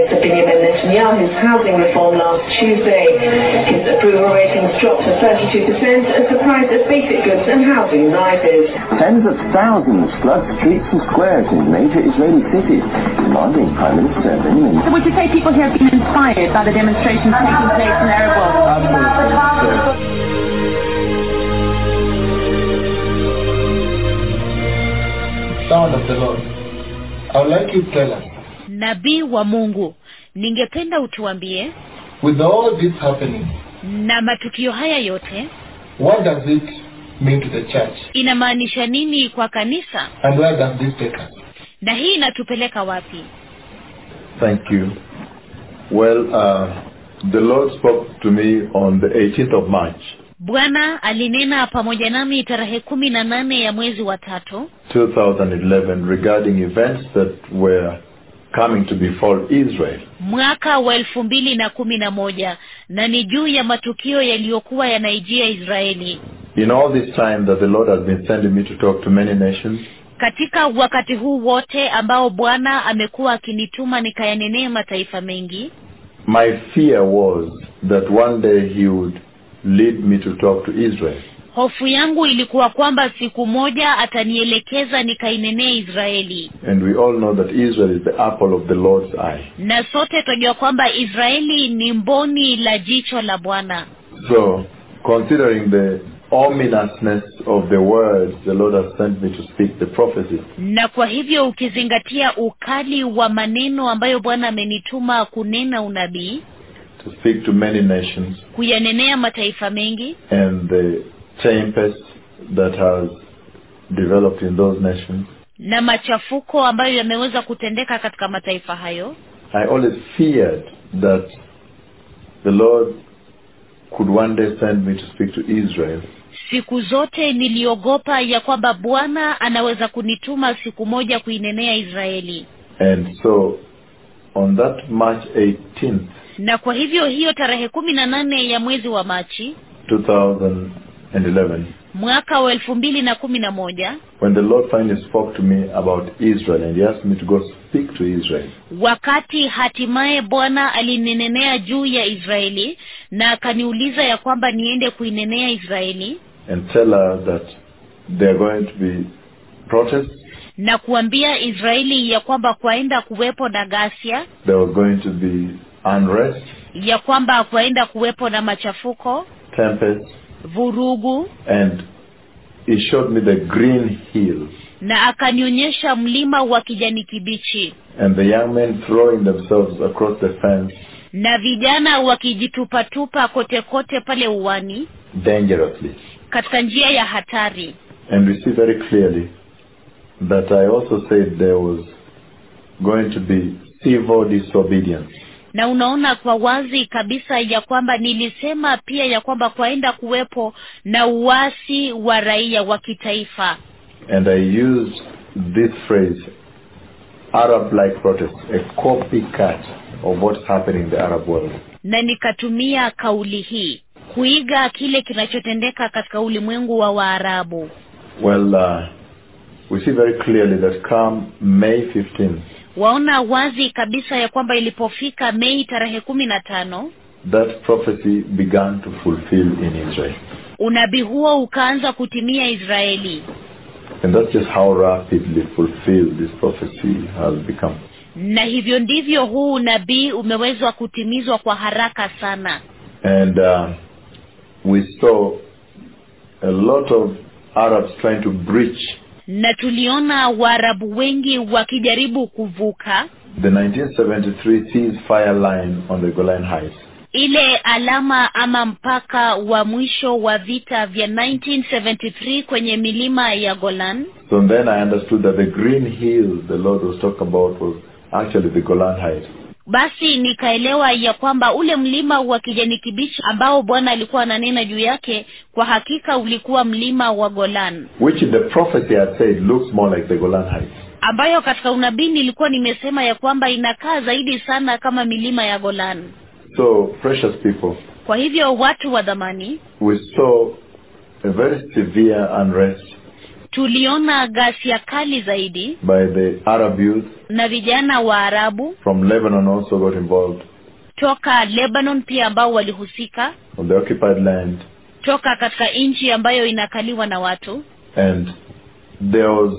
Benjamin Netanyahu's housing reform last Tuesday. His approval ratings dropped to 32% as the price of basic goods and housing rises. Tens of thousands flood streets and squares in major Israeli cities, demanding Prime Minister Benjamin So would you say people here have been inspired by the demonstrations taking place in Arab world? Sound of the Lord. I would like you to tell us, nabii wa mungu ningependa utuambie with all this happening, na matukio haya yote what does it mean to the church? inamaanisha nini kwa kanisa And where does this take us? na hii inatupeleka wapi Thank you. Well, uh, the Lord spoke to me on the 18th of March, bwana alinena pamoja nami tarehe kumi na nane ya mwezi wa tatu 2011, regarding events that were coming to befall Israel. mwaka wa elfu mbili na kumi na moja na ni juu ya matukio yaliyokuwa yanaijia israeli In all this time that the Lord has been sending me to talk to many nations, katika wakati huu wote ambao bwana amekuwa akinituma nikayanenee mataifa mengi my fear was that one day He would lead me to talk to Israel. hofu yangu ilikuwa kwamba siku moja atanielekeza nikainenee israeli And we all know that Israel is the apple of the Lord's eye. na sote tunajua kwamba israeli ni mboni la jicho la bwana So, considering the ominousness of the words the Lord has sent me to speak, the prophecy, na kwa hivyo ukizingatia ukali wa maneno ambayo bwana amenituma kunena unabii to speak to many nations, kuyanenea mataifa mengi and the tempest that has developed in those nations, na machafuko ambayo yameweza kutendeka katika mataifa hayo I always feared that the Lord could one day send me to speak to Israel siku zote niliogopa ya kwamba bwana anaweza kunituma siku moja kuinenea israeli And so, on that March 18th, na kwa hivyo hiyo tarehe kumi na nane ya mwezi wa machi 2011, mwaka wa elfu mbili na kumi na moja when the Lord finally spoke to me about Israel and He asked me to go speak to Israel, wakati hatimaye bwana alinenenea juu ya israeli na akaniuliza ya kwamba niende kuinenea israeli and tell her that there are going to be protests, na kuambia israeli ya kwamba kwaenda kuwepo na ghasia there was going to be unrest, ya kwamba kwaenda kuwepo na machafuko tempest, vurugu and He showed me the green hill na akanionyesha mlima wa kijani kibichi and the young men throwing themselves across the fence na vijana wakijitupatupa kote kote pale uwani dangerously. katika njia ya hatari And we see very clearly that I also said there was going to be civil disobedience. na unaona kwa wazi kabisa ya kwamba nilisema pia ya kwamba kwaenda kuwepo na uasi wa raia wa kitaifa And I used this phrase, Arab-like protest, a copycat of what's happening in the Arab world. na nikatumia kauli hii kuiga kile kinachotendeka katika ulimwengu wa waarabu Well, uh, we see very clearly that come May 15, waona wazi kabisa ya kwamba ilipofika mei tarehe kumi na tano that prophecy began to fulfill in Israel. unabii huo ukaanza kutimia israeli And that's just how rapidly fulfilled this prophecy has become. na hivyo ndivyo huu unabii umewezwa kutimizwa kwa haraka sana And uh, we saw a lot of Arabs trying to breach na tuliona waarabu wengi wakijaribu kuvuka the 1973 ceasefire line on the Golan Heights. ile alama ama mpaka wa mwisho wa vita vya 1973 kwenye milima ya golan So then I understood that the green hill the Lord was talking about was actually the Golan Heights. basi nikaelewa ya kwamba ule mlima wa kijani kibichi ambao bwana alikuwa ananena juu yake kwa hakika ulikuwa mlima wa golan Which in the prophecy I said looks more like the Golan Heights. ambayo katika unabii nilikuwa nimesema ya kwamba inakaa zaidi sana kama milima ya golan So, precious people, kwa hivyo watu wa dhamani we saw a very severe unrest tuliona ghasia kali zaidi by the Arab youth na vijana wa arabu from Lebanon also got involved toka lebanon pia ambao walihusika on the occupied land toka katika nchi ambayo inakaliwa na watu and there was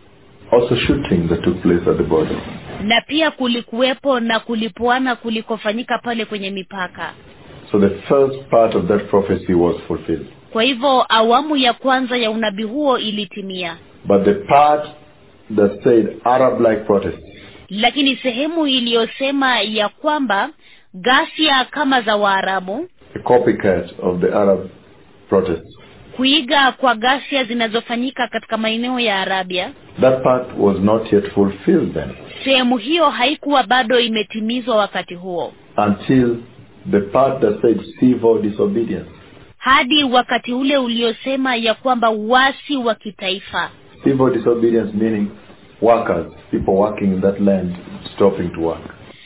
also shooting that took place at the border. na pia kulikuwepo na kulipuana kulikofanyika pale kwenye mipaka So the first part of that prophecy was fulfilled. kwa hivyo awamu ya kwanza ya unabii huo ilitimia But the part that said Arab-like protests lakini sehemu iliyosema ya kwamba ghasia kama za waarabu a copycat of the Arab protests. kuiga kwa ghasia zinazofanyika katika maeneo ya arabia That part was not yet fulfilled then sehemu hiyo haikuwa bado imetimizwa wakati huo until the part that said civil disobedience. hadi wakati ule uliosema ya kwamba uasi wa kitaifa Civil disobedience meaning workers, people working in that land stopping to work.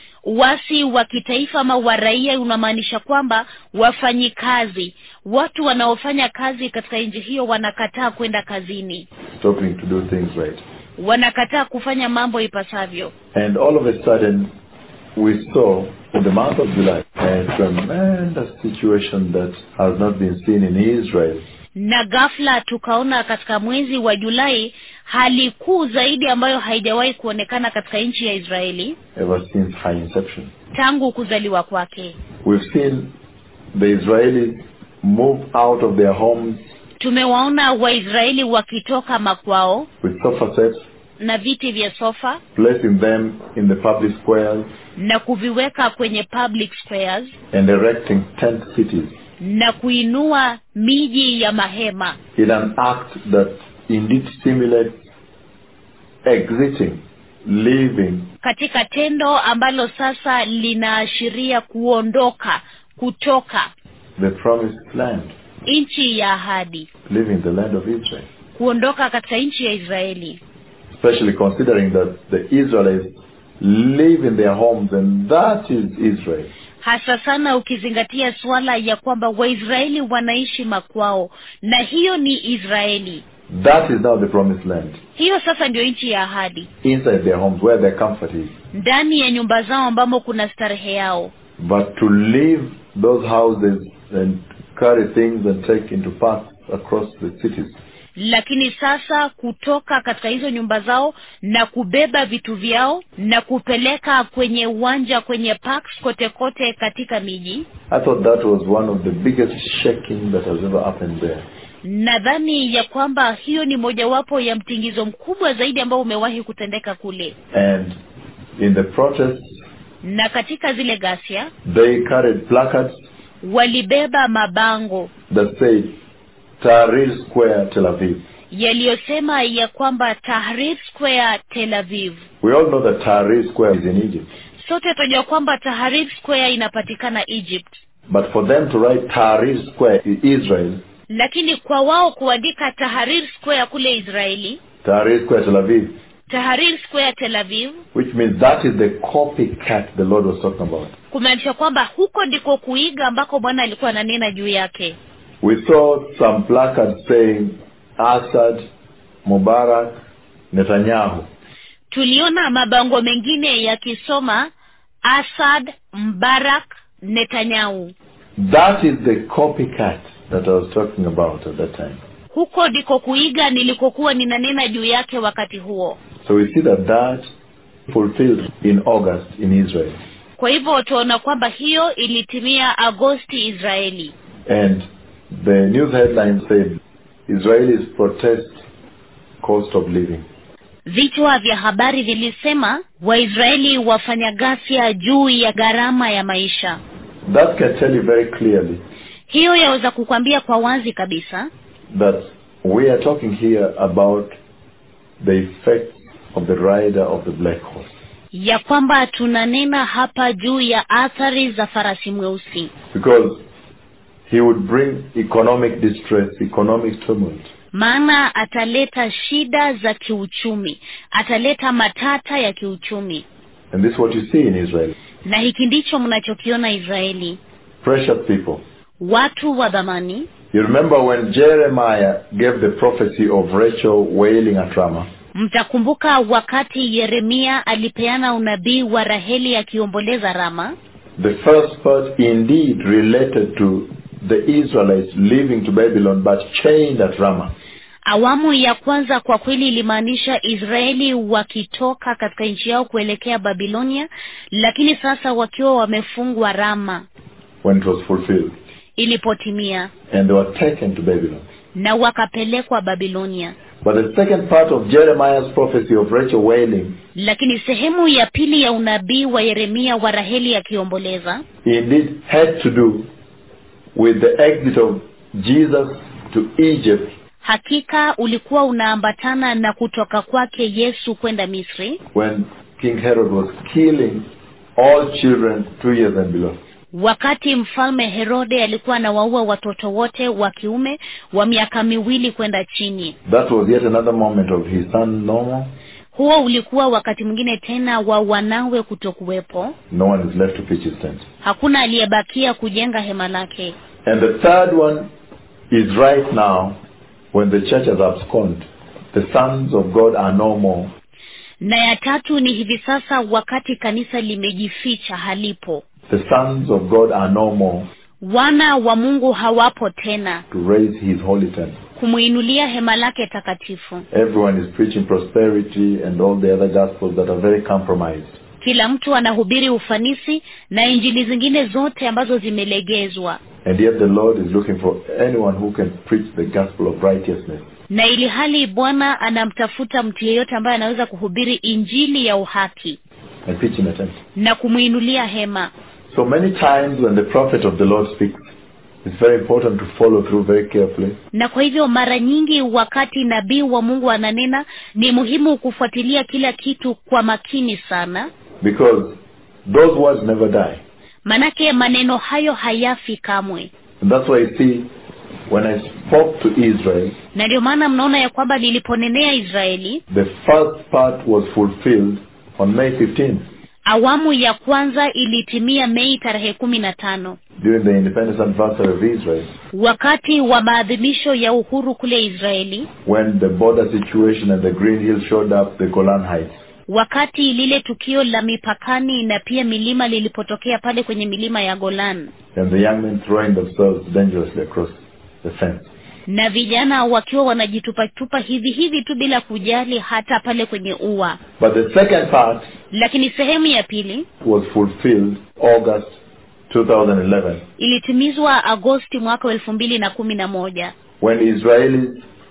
uasi wa kitaifa ama wa raia unamaanisha kwamba wafanyikazi watu wanaofanya kazi katika nchi hiyo wanakataa kwenda kazini stopping to do things right. wanakataa kufanya mambo ipasavyo And all of a sudden, we saw in the month of July a tremendous situation that has not been seen in Israel na ghafla tukaona katika mwezi wa julai hali kuu zaidi ambayo haijawahi kuonekana katika nchi ya israeli ever since high inception. tangu kuzaliwa kwake We've seen the Israelis move out of their homes tumewaona waisraeli wakitoka makwao with sofa sets, na viti vya sofa placing them in the public squares na kuviweka kwenye public squares and erecting tent cities na kuinua miji ya mahema in an act that indeed simulates exiting, leaving katika tendo ambalo sasa linaashiria kuondoka kutoka the promised land, nchi ya ahadi leaving the land of Israel. kuondoka katika nchi ya israeli especially considering that the Israelites live in their homes and that is Israel. hasa sana ukizingatia suala ya kwamba waisraeli wanaishi makwao na hiyo ni israeli That is now the promised land. hiyo sasa ndio nchi ya ahadi Inside their homes where their comfort is. ndani ya nyumba zao ambamo kuna starehe yao But to leave those houses and carry things and take into parks across the cities lakini sasa kutoka katika hizo nyumba zao na kubeba vitu vyao na kupeleka kwenye uwanja kwenye parks kote kote katika miji I thought that was one of the biggest shaking that has ever happened there. nadhani ya kwamba hiyo ni mojawapo ya mtingizo mkubwa zaidi ambao umewahi kutendeka kule And in the protests, na katika zile ghasia they carried placards walibeba mabango that said Tahrir Square, Tel Aviv. yaliyosema ya kwamba tahrir square tel aviv We all know that Tahrir Square is in Egypt. sote tunajua kwamba tahrir square inapatikana egypt But for them to write Tahrir Square in Israel, lakini kwa wao kuandika tahrir square kule israeli Tahrir Square Tel Aviv, tahrir square tel aviv which means that is the copycat the Lord was talking about. kumaanisha kwamba huko ndiko kuiga ambako bwana alikuwa ananena juu yake We saw some placards saying Assad, Mubarak, Netanyahu. tuliona mabango mengine yakisoma asad mbarak netanyahu That is the copycat that I was talking about at that time. huko ndiko kuiga nilikokuwa ninanena juu yake wakati huo So we see that that fulfilled in August in Israel. kwa hivyo tunaona kwamba hiyo ilitimia agosti israeli And the news headline said Israelis protest cost of living. vichwa vya habari vilisema waisraeli wafanya ghasia juu ya gharama ya maisha That can tell you very clearly hiyo yaweza kukwambia kwa wazi kabisa that we are talking here about the effects of the rider of the black horse. ya kwamba tunanena hapa juu ya athari za farasi mweusi Because he would bring economic distress, economic tumult. maana ataleta shida za kiuchumi ataleta matata ya kiuchumi And this is what you see in Israel. na hiki ndicho mnachokiona israeli Precious people, watu wa dhamani You remember when Jeremiah gave the prophecy of Rachel wailing at Ramah? mtakumbuka wakati yeremia alipeana unabii wa raheli akiomboleza rama The first part indeed related to the Israelites leaving to Babylon but chained at Ramah. awamu ya kwanza kwa kweli ilimaanisha israeli wakitoka katika nchi yao kuelekea babilonia lakini sasa wakiwa wamefungwa rama when it was fulfilled. ilipotimia And they were taken to Babylon. na wakapelekwa babilonia But the second part of Jeremiah's prophecy of Rachel wailing lakini sehemu ya pili ya unabii wa yeremia wa raheli akiomboleza indeed had to do with the exit of Jesus to Egypt hakika ulikuwa unaambatana na kutoka kwake yesu kwenda misri when King Herod was killing all children two years and below. wakati mfalme herode alikuwa anawaua watoto wote wa kiume wa miaka miwili kwenda chini That was yet another moment of his son normal. huo ulikuwa wakati mwingine tena wa wanawe kutokuwepo No one is left to pitch his tent. hakuna aliyebakia kujenga hema lake And the third one is right now when the church has absconded. The sons of God are no more. na ya tatu ni hivi sasa wakati kanisa limejificha halipo The sons of God are no more wana wa mungu hawapo tena to raise his holy tent. kumwinulia hema lake takatifu Everyone is preaching prosperity and all the other gospels that are very compromised. kila mtu anahubiri ufanisi na injili zingine zote ambazo zimelegezwa And yet the Lord is looking for anyone who can preach the gospel of righteousness. na ili hali bwana anamtafuta mtu yeyote ambaye anaweza kuhubiri injili ya uhaki and pitch in a tent. na kumwinulia hema So many times when the prophet of the Lord speaks, it's very important to follow through very carefully na kwa hivyo mara nyingi wakati nabii wa mungu ananena ni muhimu kufuatilia kila kitu kwa makini sana because those words never die. manake maneno hayo hayafi kamwe And that's why you see when I spoke to Israel, na ndio maana mnaona ya kwamba niliponenea israeli the first part was fulfilled on May 15th awamu ya kwanza ilitimia mei tarehe kumi na tano during the independence anniversary of Israel wakati wa maadhimisho ya uhuru kule israeli when the border situation and the Green Hills showed up, the Golan Heights. wakati lile tukio la mipakani na pia milima lilipotokea pale kwenye milima ya golan and the young men throwing themselves dangerously across the fence. na vijana wakiwa wanajitupatupa hivi hivi tu bila kujali hata pale kwenye ua But the second part lakini sehemu ya pili was fulfilled August 2011 ilitimizwa agosti mwaka wa elfu mbili na kumi na moja when Israelis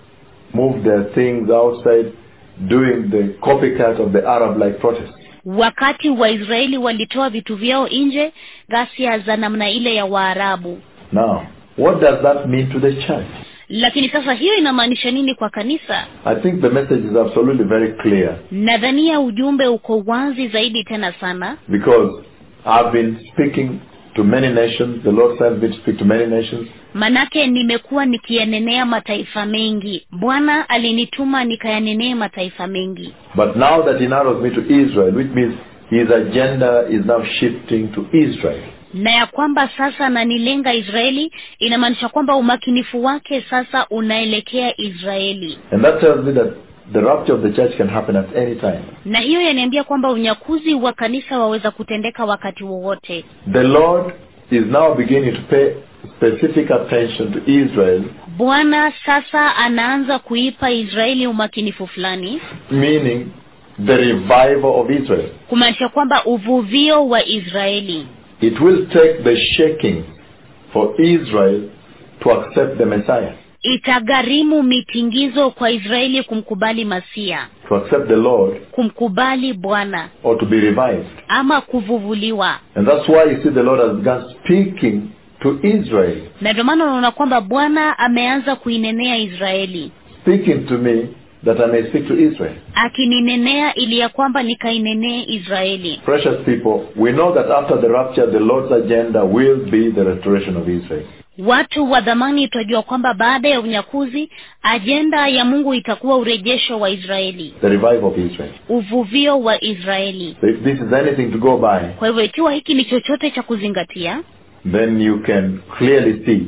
moved their things outside doing the copycat of the Arab-like protest. wakati waisraeli walitoa vitu vyao nje ghasia za namna ile ya waarabu Now, what does that mean to the church? lakini sasa hiyo inamaanisha nini kwa kanisa I think the message is absolutely very clear nadhania ujumbe uko wazi zaidi tena sana because I've been speaking to many nations. The Lord sent me to speak to many nations. manake nimekuwa nikiyanenea mataifa mengi bwana alinituma nikayanenee mataifa mengi But now that he narrows me to Israel, which means his agenda is now shifting to Israel. na ya kwamba sasa nanilenga israeli inamaanisha kwamba umakinifu wake sasa unaelekea israeli And that tells me that the rapture of the church can happen at any time. na hiyo yaniambia kwamba unyakuzi wa kanisa waweza kutendeka wakati wowote The Lord is now beginning to pay specific attention to Israel, bwana sasa anaanza kuipa israeli umakinifu fulani meaning the revival of Israel. kumaanisha kwamba uvuvio wa israeli It will take the shaking for Israel to accept the Messiah, itagharimu mitingizo kwa israeli kumkubali masia to accept the Lord, kumkubali bwana or to be revived. ama kuvuvuliwa And that's why you see the Lord has begun speaking to Israel, na ndio maana unaona kwamba bwana ameanza kuinenea israeli speaking to me that I may speak to Israel. akininenea ili ya kwamba nikainenee israeli Precious people, we know that after the rapture, the Lord's agenda will be the restoration of Israel. watu wa dhamani twajua kwamba baada ya unyakuzi ajenda ya mungu itakuwa urejesho wa israeli the revival of Israel. uvuvio wa israeli So if this is anything to go by, kwa hivyo ikiwa hiki ni chochote cha kuzingatia then you can clearly see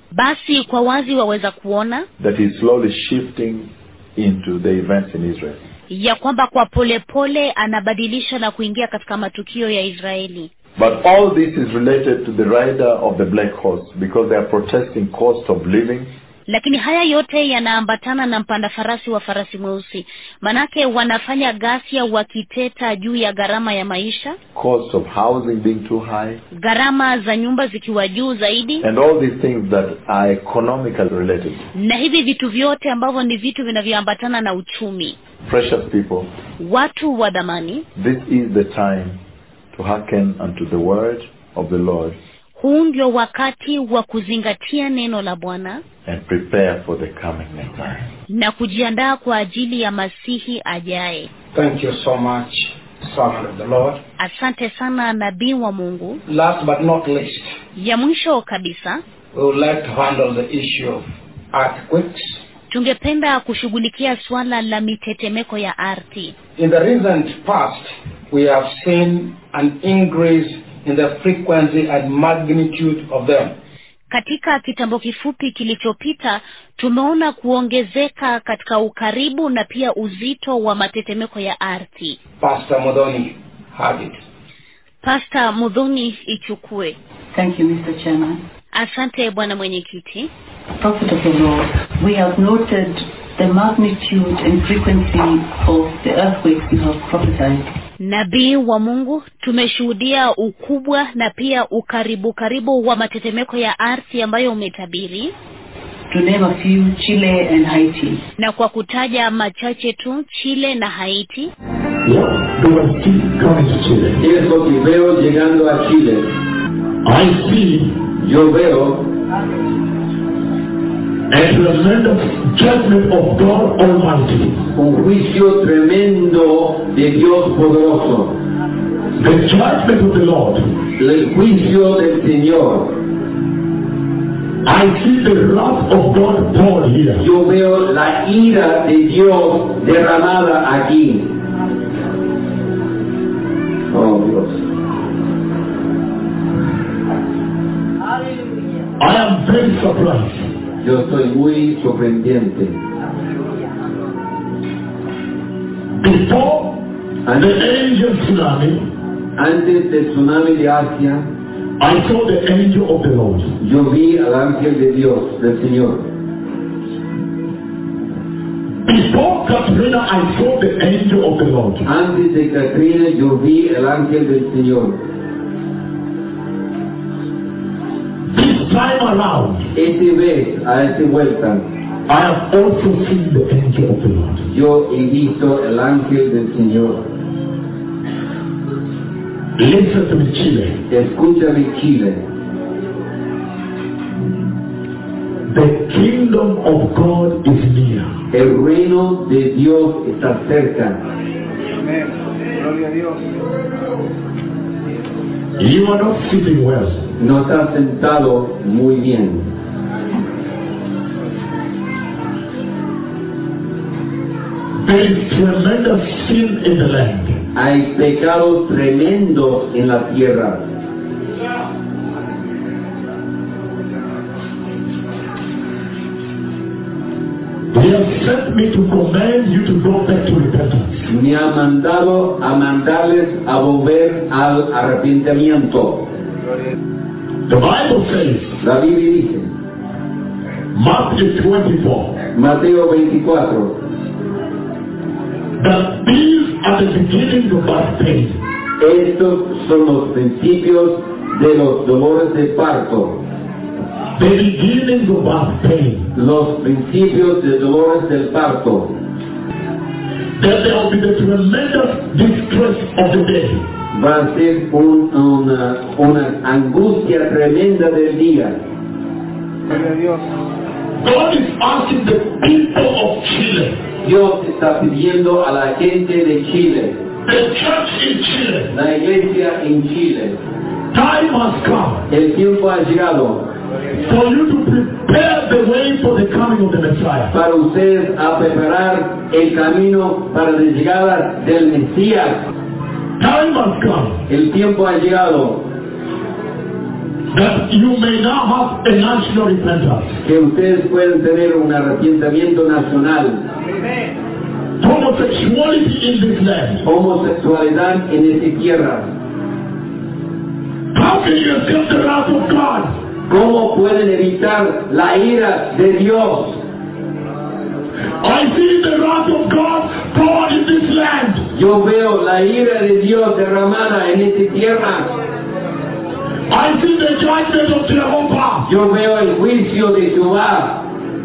basi kwa wazi waweza kuona that he's slowly shifting into the events in Israel. ya kwamba kwa polepole pole anabadilisha na kuingia katika matukio ya Israeli. But all this is related to the rider of the black horse because they are protesting cost of living, Lakini haya yote yanaambatana na mpanda farasi wa farasi mweusi, manake wanafanya ghasia wakiteta juu ya gharama ya maisha, cost of housing being too high, gharama za nyumba zikiwa juu zaidi, and all these things that are economically related. na hivi vitu vyote ambavyo ni vitu vinavyoambatana na uchumi. Precious people, Watu wa dhamani, this is the time to hearken unto the word of the Lord huu ndio wakati wa kuzingatia neno la Bwana and prepare for the coming Messiah. na kujiandaa kwa ajili ya Masihi ajaye. Thank you so much, servant of the Lord. Asante sana nabii wa Mungu. Last but not least, Ya mwisho kabisa, we would like to handle the issue of earthquakes. tungependa kushughulikia suala la mitetemeko ya ardhi. In the recent past, we have seen an increase in the frequency and magnitude of them. Katika kitambo kifupi kilichopita, tumeona kuongezeka katika ukaribu na pia uzito wa matetemeko ya ardhi. Pastor Modoni had it. Pasta Mudhuni ichukue. Thank you, Mr. Chairman. Asante bwana mwenyekiti. Prophet of the Lord, we have noted the magnitude and frequency of the earthquakes you have prophesied. Nabii wa Mungu, tumeshuhudia ukubwa na pia ukaribu karibu wa matetemeko ya ardhi ambayo umetabiri, To name a few, Chile and Haiti. na kwa kutaja machache tu, Chile na Haiti. What do I see coming to Chile? Eso que veo llegando a Chile, I see yo veo a tremendous judgment of God Almighty. un juicio tremendo de Dios poderoso, The judgment of the Lord. el juicio del Señor. I see the wrath of God poured here. Yo veo la ira de Dios derramada aquí. Oh Dios. I am very surprised. Yo estoy muy sorprendiente. Before the Asian tsunami, Antes del tsunami de Asia, I saw the angel of the Lord. yo vi al ángel de Dios, del Señor. Before Katrina, I saw the angel of the Lord. Antes de Katrina, yo vi el ángel del Señor. This time around, Este vez, a esta vuelta, I have also seen the angel of the Lord. yo he visto el ángel del Señor. Listen to me, Chile. Escúchame, Chile. The kingdom of God is near. El reino de Dios está cerca. You are not sitting well. No está sentado muy bien. There is tremendous sin in the land. Hay pecados tremendos en la tierra. He has sent me to command you to go back to repentance. Me ha mandado a mandarles a volver al arrepentimiento. The Bible says, La Biblia dice, Matthew 24, Mateo 24, that these are the beginnings of our pain. estos son los principios de los dolores de parto, The beginnings of our pain. los principios de dolores del parto. That there will be the tremendous distress of the day. Va a ser un- una, una angustia tremenda del día. God is asking the people of Chile, Dios está pidiendo a la gente de Chile, the church in Chile, la iglesia en Chile, time has come el tiempo ha llegado for you to prepare the way for the coming of the Messiah. para ustedes a preparar el camino para la llegada del Mesías. Time has come El tiempo ha llegado that you may now have a national repentance. que ustedes pueden tener un arrepentimiento nacional. Homosexuality in this land. Homosexualidad en esta tierra. How can you escape the wrath of God? ¿Cómo pueden evitar la ira de Dios? I see the wrath of God poured in this land. Yo veo la ira de Dios derramada en esta tierra. I see the judgment of Jehovah. Yo veo el juicio de Jehová.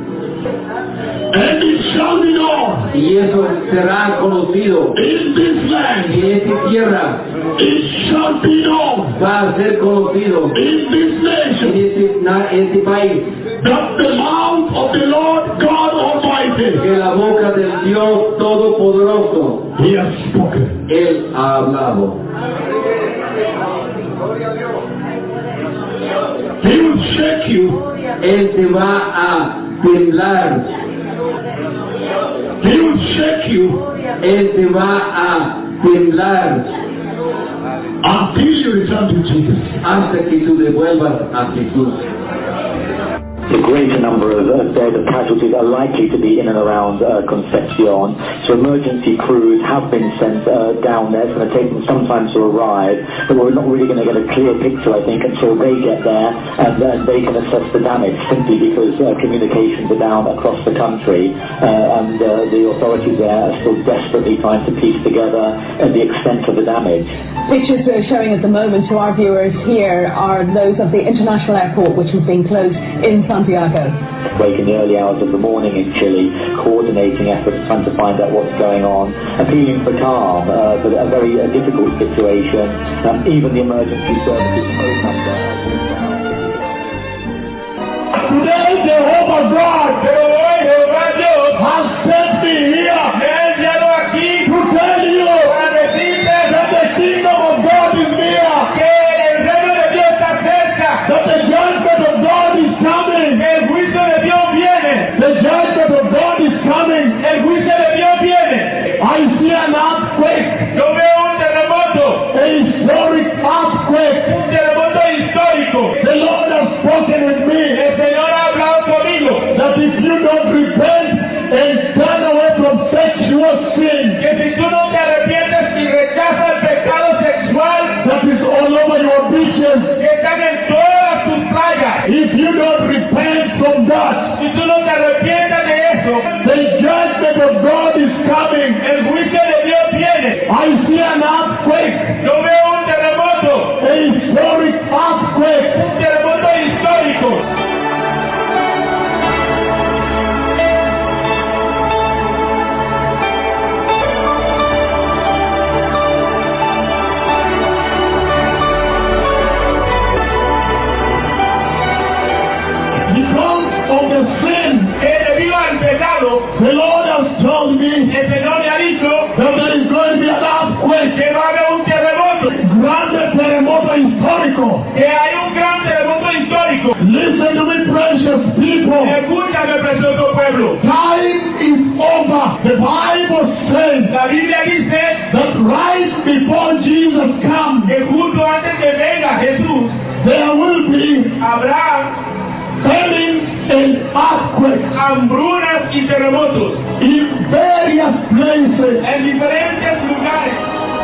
And it shall be known Y eso será conocido in this land. en esta tierra. It shall be known Va a ser conocido in this en nation este, na- este país that the mouth of the Lord God Almighty que la boca del Dios Todopoderoso, He has spoken. Él ha hablado. He will shake you. Él te va a temblar. He will shake you Él te va a temblar until you return to Jesus. hasta que tú devuelvas a Jesús. The greater number of uh, dead and casualties are likely to be in and around uh, Concepcion. So emergency crews have been sent uh, down there. It's going to take them some time to arrive, but we're not really going to get a clear picture, I think, until they get there and then they can assess the damage simply because uh, communications are down across the country uh, and uh, the authorities there are still desperately trying to piece together uh, the extent of the damage. Pictures we're showing at the moment to our viewers here are those of the international airport, which has been closed in Santiago. Wake in the early hours of the morning in Chile, coordinating efforts trying to find out what's going on, appealing for calm, uh, but a very uh, difficult situation. Um, even the emergency services program there. Today, Jehovah God has sent me here to tell you that the kingdom of God is near, that the judgment of God is coming. The judgment of God is coming. I see an earthquake, a historic earthquake. The Lord has spoken with me that if you don't repent and turn away from sexual sin that is all over your beaches, if you don't repent from that, the judgment of God is coming. I see an earthquake, a historic earthquake. Because of the sin, the Lord has told me that there is going to be an earthquake, grande terremoto histórico. Listen to me, precious people. Escúchame, precioso pueblo. Time is over. The Bible says La Biblia dice that right before Jesus comes, que justo antes que venga Jesús, there will be habrá famine and earthquakes hambrunas y terremotos in various places. en diferentes lugares.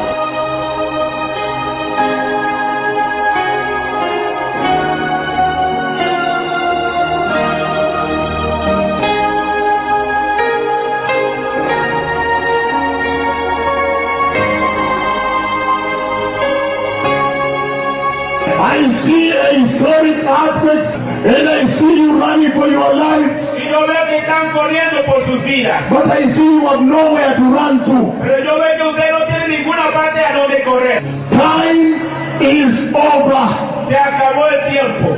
I see a historic earthquake and I see you running for your life, Y yo veo que están corriendo por sus vidas. but I see you have nowhere to run to. Pero yo veo que usted no tiene ninguna parte a donde correr. Time is over. Se acabó el tiempo.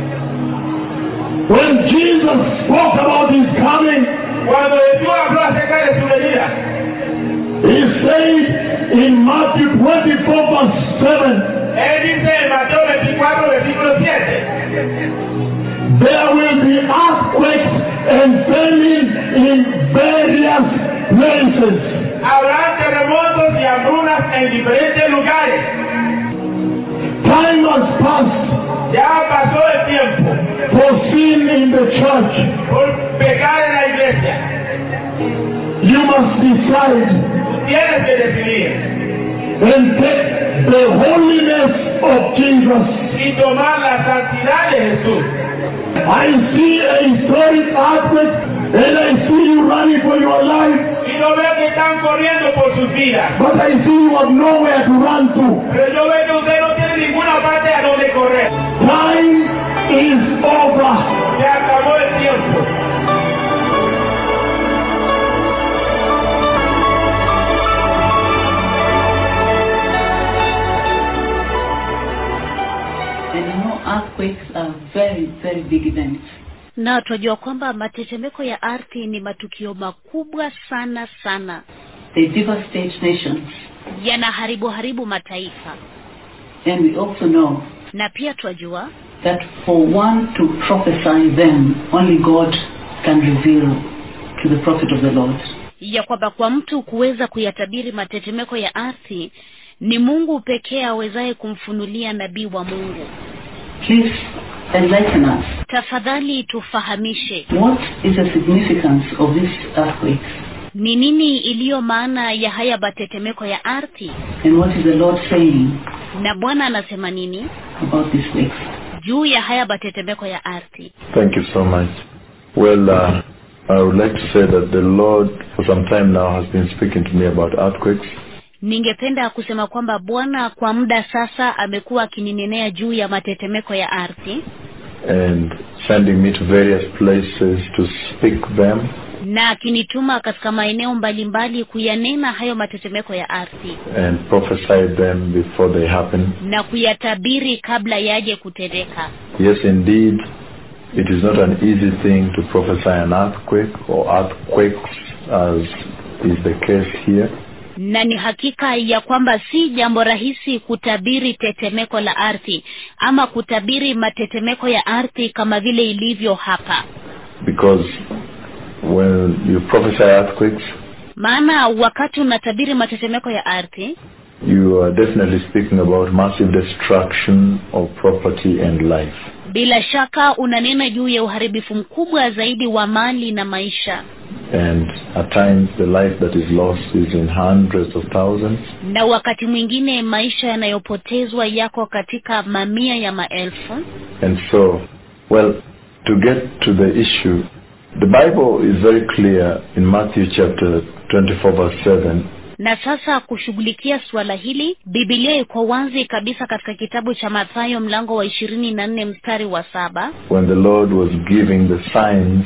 When Jesus spoke about his coming, Cuando Jesús habló acerca de su venida, he said in Matthew 24 verse 7, Él dice en Mateo 24, versículo 7, there will be earthquakes and famine in various places. habrá terremotos y hambrunas en diferentes lugares. Time has passed. Ya ha aside tienes que decidir and take the holiness of Jesus. y tomar la santidad de Jesús. I see a historic earthquake and I see you running for your life, Y no veo que están corriendo por sus vidas. but I see you have nowhere to run to. Pero yo veo que usted no tiene ninguna parte a donde correr. Time is over. Se acabó el tiempo. And you know, earthquakes are very, very big events. na tunajua kwamba matetemeko ya ardhi ni matukio makubwa sana sana They devastate nations. yanaharibu haribu mataifa And we also know na pia twajua that for one to prophesy them, only God can reveal to the prophet of the Lord. ya kwamba kwa mtu kuweza kuyatabiri matetemeko ya ardhi ni mungu pekee awezaye kumfunulia nabii wa mungu Please enlighten us. tafadhali tufahamishe What is the significance of these earthquakes? ni nini iliyo maana ya haya matetemeko ya ardhi And what is the Lord saying na bwana anasema nini about these quakes? juu ya haya matetemeko ya ardhi Thank you so much. Well, uh, I would like to say that the Lord, for some time now, has been speaking to me about earthquakes. ningependa kusema kwamba bwana kwa muda sasa amekuwa akininenea juu ya matetemeko ya ardhi and sending me to various places to speak them. na akinituma katika maeneo mbalimbali kuyanena hayo matetemeko ya ardhi and prophesy them before they happen. na kuyatabiri kabla yaje kutendeka Yes, indeed, it is not an easy thing to prophesy an earthquake or earthquakes, as is the case here. na ni hakika ya kwamba si jambo rahisi kutabiri tetemeko la ardhi ama kutabiri matetemeko ya ardhi kama vile ilivyo hapa Because when you prophesy earthquakes, maana wakati unatabiri matetemeko ya ardhi you are definitely speaking about massive destruction of property and life. bila shaka unanena juu ya uharibifu mkubwa zaidi wa mali na maisha And at times the life that is lost is in hundreds of thousands. na wakati mwingine maisha yanayopotezwa yako katika mamia ya maelfu And so, well, to get to the issue, the Bible is very clear in Matthew chapter 24 verse 7 na sasa kushughulikia suala hili bibilia iko wazi kabisa katika kitabu cha mathayo mlango wa ishirini na nne mstari wa saba when the Lord was giving the signs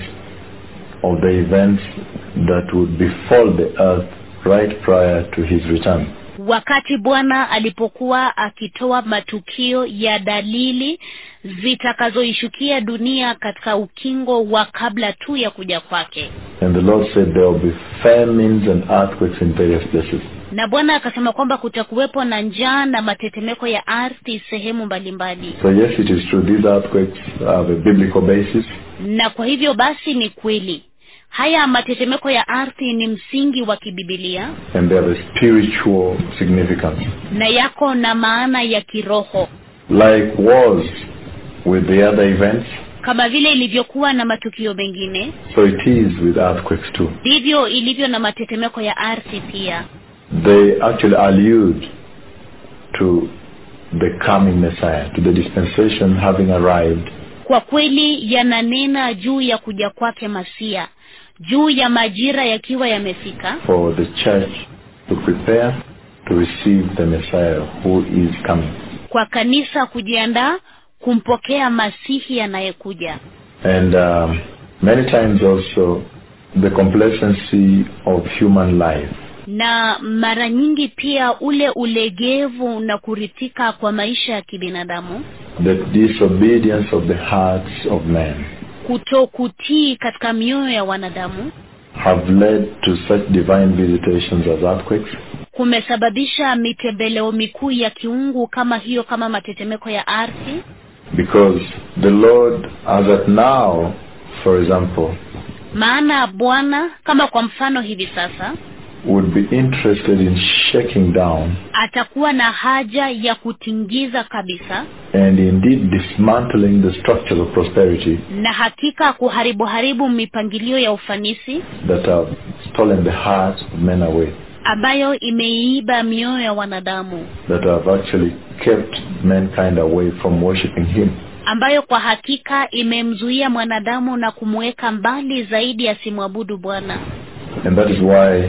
of the events that would befall the earth right prior to his return. wakati bwana alipokuwa akitoa matukio ya dalili zitakazoishukia dunia katika ukingo wa kabla tu ya kuja kwake And the Lord said there will be famines and earthquakes in various places. na bwana akasema kwamba kutakuwepo na njaa na matetemeko ya ardhi sehemu mbalimbali So yes, it is true. These earthquakes have a biblical basis. na kwa hivyo basi ni kweli haya matetemeko ya ardhi ni msingi wa kibibilia and they have a spiritual significance. na yako na maana ya kiroho Like wars with the other events, kama vile ilivyokuwa na matukio mengine so it is with earthquakes too. ndivyo ilivyo na matetemeko ya ardhi pia They actually allude to the coming Messiah, to the dispensation having arrived, kwa kweli yananena juu ya kuja kwake masia juu ya majira yakiwa yamefika for the church to prepare to receive the Messiah who is coming. kwa kanisa kujiandaa kumpokea masihi anayekuja And um, many times also the complacency of human life na mara nyingi pia ule ulegevu na kuridhika kwa maisha ya kibinadamu the disobedience of the hearts of men kutokutii katika mioyo ya wanadamu have led to such divine visitations as earthquakes, kumesababisha mitembeleo mikuu ya kiungu kama hiyo kama matetemeko ya ardhi because the Lord, as at now, for example, maana bwana kama kwa mfano hivi sasa would be interested in shaking down atakuwa na haja ya kutingiza kabisa and indeed dismantling the structures of prosperity na hakika kuharibu haribu mipangilio ya ufanisi that have stolen the hearts of men away, ambayo imeiiba mioyo ya wanadamu that have actually kept mankind away from worshiping Him. ambayo kwa hakika imemzuia mwanadamu na kumweka mbali zaidi asimwabudu bwana And that is why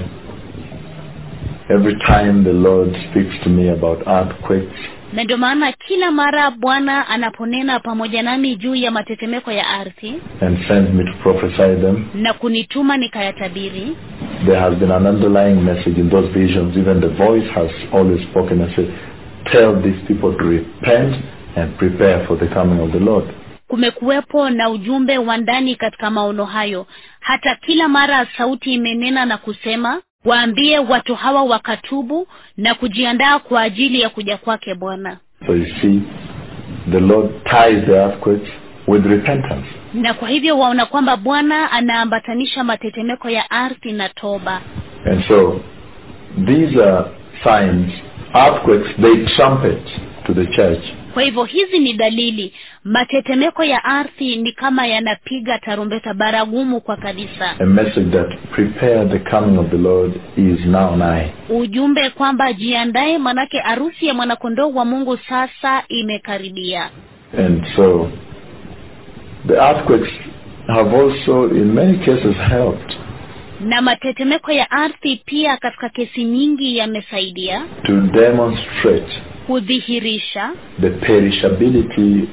every time the Lord speaks to me about earthquakes, na ndio maana kila mara bwana anaponena pamoja nami juu ya matetemeko ya ardhi and sends me to prophesy them, na kunituma nikayatabiri there has been an underlying message in those visions. Even the voice has always spoken and said, Tell these people to repent and prepare for the coming of the Lord. kumekuwepo na ujumbe wa ndani katika maono hayo hata kila mara sauti imenena na kusema waambie watu hawa wakatubu na kujiandaa kwa ajili ya kuja kwake bwana So you see, the Lord ties the earthquakes with repentance. na kwa hivyo waona kwamba bwana anaambatanisha matetemeko ya ardhi na toba And so these are signs, earthquakes, they trumpet to the church kwa hivyo hizi ni dalili matetemeko ya ardhi ni kama yanapiga tarumbeta baragumu kwa kanisa a message that prepare the coming of the Lord is now nigh. ujumbe kwamba jiandae manake arusi ya mwanakondoo wa mungu sasa imekaribia And so the earthquakes have also in many cases helped na matetemeko ya ardhi pia katika kesi nyingi yamesaidia to demonstrate kudhihirisha the perishability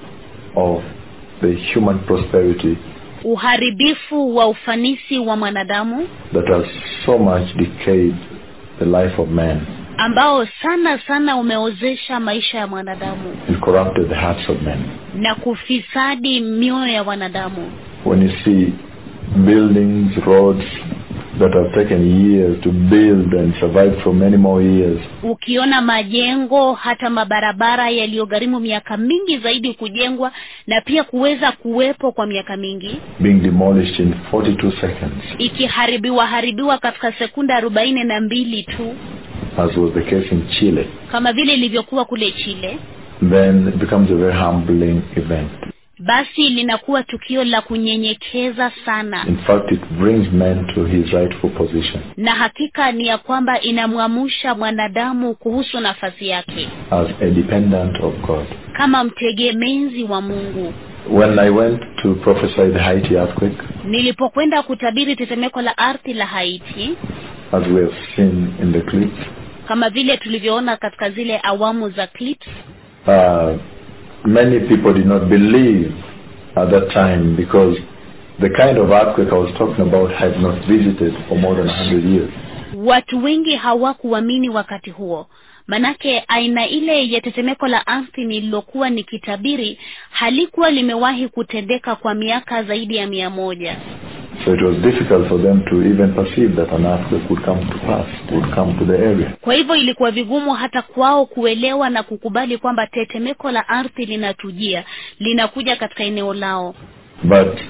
of the human prosperity uharibifu wa ufanisi wa mwanadamu that has so much decayed the life of man ambao sana sana umeozesha maisha ya mwanadamu and corrupted the hearts of men. na kufisadi mioyo ya wanadamu When you see buildings, roads that have taken years to build and survive for many more years, ukiona majengo hata mabarabara yaliyogharimu miaka mingi zaidi kujengwa na pia kuweza kuwepo kwa miaka mingi being demolished in 42 seconds, ikiharibiwa haribiwa katika sekunda arobaini na mbili tu as was the case in Chile, kama vile ilivyokuwa kule chile then it becomes a very humbling event. basi linakuwa tukio la kunyenyekeza sana In fact, it brings man to his rightful position na hakika ni ya kwamba inamwamusha mwanadamu kuhusu nafasi yake as a dependent of God. kama mtegemezi wa mungu When I went to prophesy the Haiti earthquake, nilipokwenda kutabiri tetemeko la ardhi la haiti as we have seen in the clips, kama vile tulivyoona katika zile awamu za clips uh, many people did not believe at that time because the kind of earthquake I was talking about had not visited for more than 100 years. watu wengi hawakuamini wakati huo manake aina ile ya tetemeko la ardhi nililokuwa nikitabiri halikuwa limewahi kutendeka kwa miaka zaidi ya mia moja So it was difficult for them to even perceive that an earthquake would come to pass, would come to the area. kwa hivyo ilikuwa vigumu hata kwao kuelewa na kukubali kwamba tetemeko la ardhi linatujia linakuja katika eneo lao But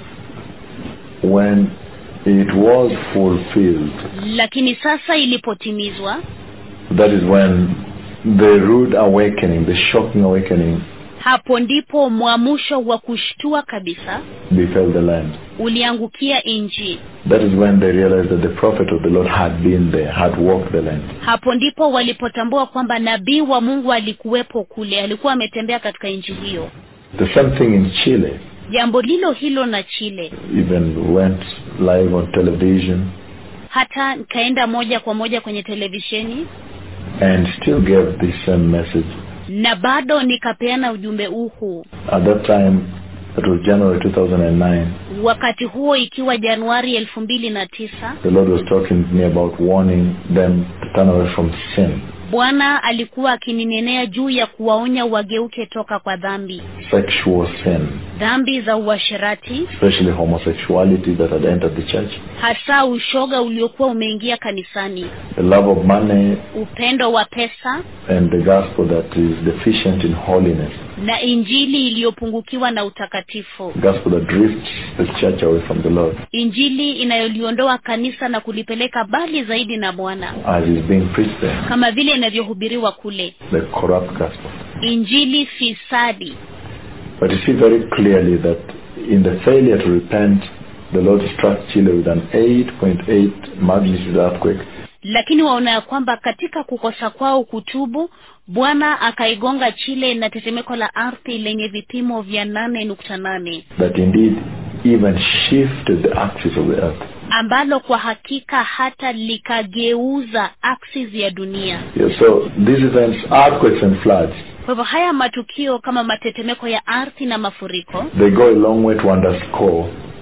when it was fulfilled, lakini sasa ilipotimizwa that is when the rude awakening, the shocking awakening, hapo ndipo mwamusho wa kushtua kabisa befell the land. uliangukia nchi That is when they realized that the prophet of the Lord had been there, had walked the land. hapo ndipo walipotambua kwamba nabii wa mungu alikuwepo kule alikuwa ametembea katika nchi hiyo The same thing in Chile, jambo lilo hilo na chile even went live on television hata nikaenda moja kwa moja kwenye televisheni and still gave the same message. na bado nikapeana ujumbe huu At that time, it was January 2009, wakati huo ikiwa januari elfu mbili na tisa the Lord was talking to me about warning them to turn away from sin, bwana alikuwa akininenea juu ya kuwaonya wageuke toka kwa dhambi sexual sin, dhambi za uasherati especially homosexuality that had entered the church, hasa ushoga uliokuwa umeingia kanisani the love of money, upendo wa pesa and the gospel that is deficient in holiness. na injili iliyopungukiwa na utakatifu gospel that drifts the church away from the Lord injili inayoliondoa kanisa na kulipeleka mbali zaidi na bwana as is being preached there, kama vile inavyohubiriwa kule the corrupt gospel. injili fisadi But you see very clearly that in the failure to repent, the Lord struck Chile with an 8.8 magnitude earthquake lakini waona ya kwamba katika kukosa kwao kutubu bwana akaigonga chile na tetemeko la ardhi lenye vipimo vya nane nukta nane that indeed even shifted the axis of the earth. ambalo kwa hakika hata likageuza axis ya dunia Yeah, so these events, earthquakes and floods, kwa hivyo haya matukio kama matetemeko ya ardhi na mafuriko they go a long way to underscore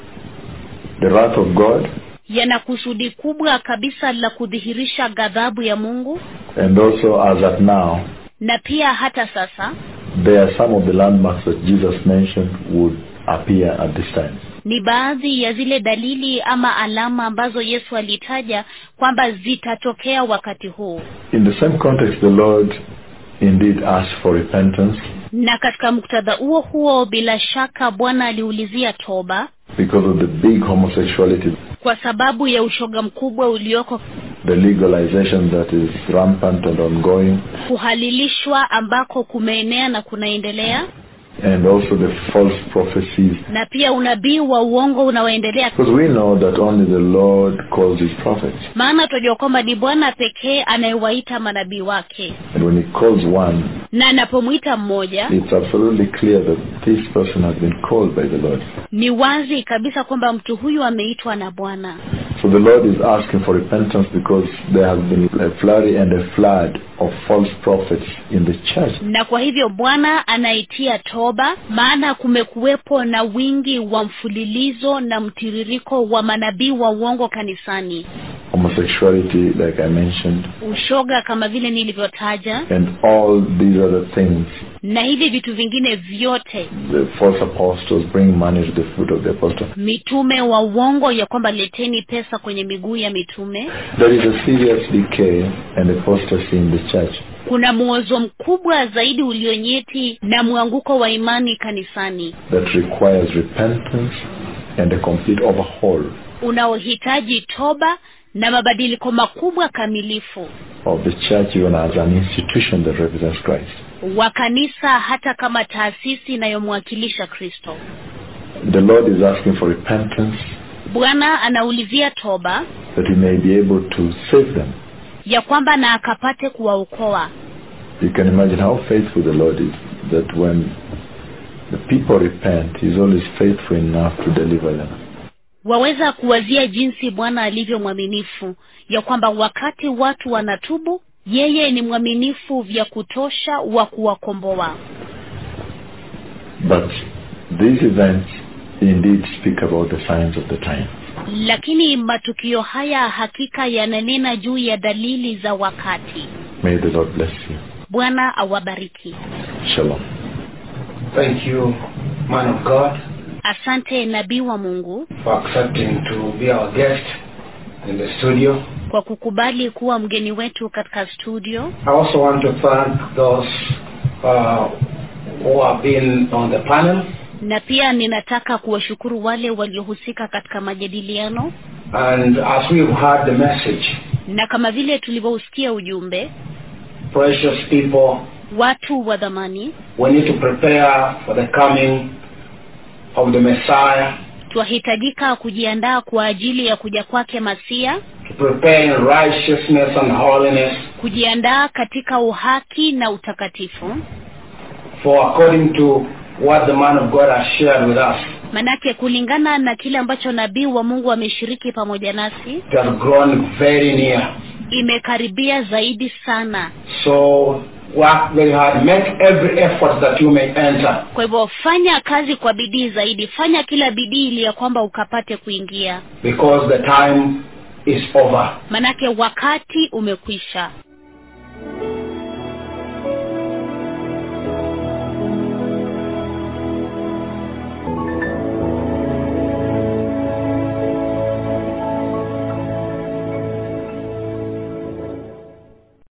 the wrath of God yana kusudi kubwa kabisa la kudhihirisha ghadhabu ya mungu and also as at now, na pia hata sasa there are some of the landmarks that Jesus mentioned would appear at this time. ni baadhi ya zile dalili ama alama ambazo yesu alitaja kwamba zitatokea wakati huu In the same context, the Lord indeed asked for repentance na katika muktadha huo huo bila shaka bwana aliulizia toba because of the big homosexuality, kwa sababu ya ushoga mkubwa ulioko the legalization that is rampant and ongoing, kuhalilishwa ambako kumeenea na kunaendelea and also the false prophecies. na pia unabii wa uongo unaoendelea Because we know that only the Lord calls his prophets. maana tunajua kwamba ni bwana pekee anayewaita manabii wake And when he calls one, na anapomwita mmoja it's absolutely clear that this person has been called by the Lord. ni wazi kabisa kwamba mtu huyu ameitwa na bwana So the Lord is asking for repentance because there has been a flurry and a flood of false prophets in the church. na kwa hivyo bwana anaitia toba maana kumekuwepo na wingi wa mfululizo na mtiririko wa manabii wa uongo kanisani Homosexuality, like I mentioned, ushoga kama vile nilivyotaja and all these other things. na hivi vitu vingine vyote The false apostles bring money to the foot of the apostle. mitume wa uongo ya kwamba leteni pesa kwenye miguu ya mitume There is a serious decay and apostasy in the church. kuna mwozo mkubwa zaidi ulionyeti na mwanguko wa imani kanisani that requires repentance and a complete overhaul unaohitaji toba na mabadiliko makubwa kamilifu of the church even as an institution that represents Christ. wa kanisa hata kama taasisi inayomwakilisha kristo The Lord is asking for repentance bwana anaulizia toba that he may be able to save them. ya kwamba na akapate kuwaokoa You can imagine how faithful the Lord is, that when the people repent, he's always faithful enough to deliver them. waweza kuwazia jinsi bwana alivyo mwaminifu ya kwamba wakati watu wanatubu yeye ni mwaminifu vya kutosha wa kuwakomboa But these events indeed speak about the signs of the time. lakini matukio haya hakika yananena juu ya dalili za wakati May the Lord bless you. bwana awabariki Shalom. Thank you, man of God, asante nabii wa mungu for accepting to be our guest in the studio. kwa kukubali kuwa mgeni wetu katika studio I also want to thank those uh, who have been on the panel na pia ninataka kuwashukuru wale waliohusika katika majadiliano and as we've heard the message, na kama vile tulivyousikia ujumbe precious people, watu wa dhamani we need to prepare for the coming of the Messiah, twahitajika kujiandaa kwa ajili ya kuja kwake masia to prepare in righteousness and holiness, kujiandaa katika uhaki na utakatifu for according to what the man of God has shared with us, manake kulingana na kile ambacho nabii wa mungu ameshiriki pamoja nasi it has grown very near. imekaribia zaidi sana So work very hard. Make every effort that you may enter. kwa hivyo fanya kazi kwa bidii zaidi fanya kila bidii ili ya kwamba ukapate kuingia because the time is over. manake wakati umekwisha